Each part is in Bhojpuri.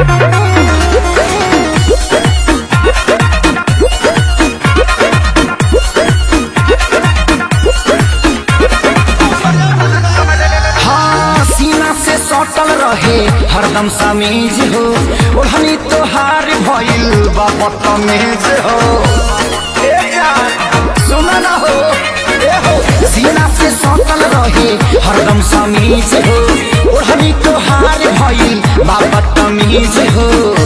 हाँ सीना से सटल रहे हरदम समीज हो ओढ़नी तोहार भइल बा बदतमीज हो ए यार सुन ना हो ए हो सीना से सटल रहे हरदम समीज हो ओढ़नी तोहार भइल बा बदतमीज हो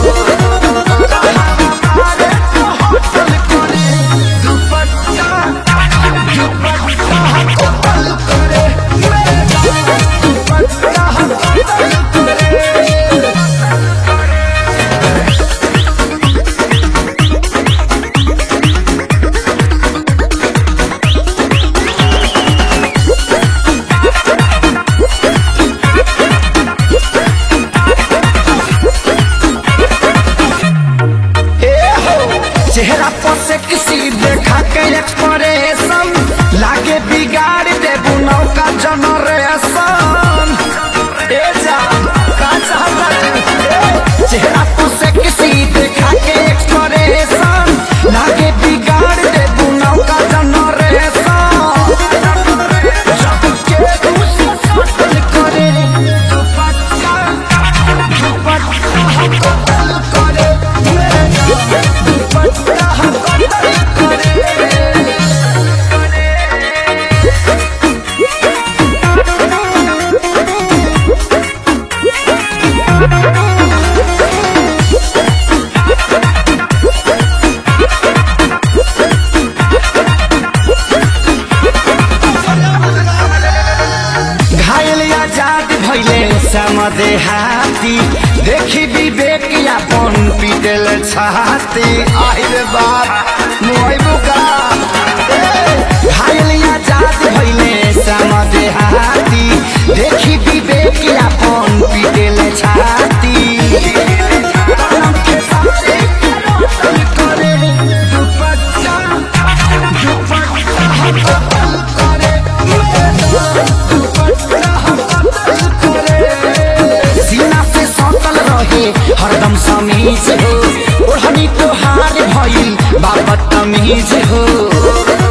अरे तो होटल करे दुपट्टा दुपट्टा होटल करे मेरा दुपट्टा होटल करे ए हो चेहरा पर से किसी देखा के एक्सप्रेशन लागे बिगाड़ दे बुनाव का जनरेशन ए जा का चाहता तू? चेहरा पर से किसी देखा के एक्सप्रेशन लागे बिगाड़ दे बुनाव का जनरेशन जब के दूसरा कत्ल करे दुपट्टा दुपट्टा कत्ल करे मेरा दुपट्टा कत्ल करे घायल आजाद भैले समदे हाथी देखी विवेक यापन पीटल छाती आहिर बाप मोइबु का ए, घायल आजाद भैले समदे हाथी देखी विवेक यापन पीटल छाती कलम के साथे करोतल करे दुपट्टा दुपट्टा कतल करे सीना से सटल रहे हरदम समीज हो ओढ़नी तोहार भइल बाबत तमीज हो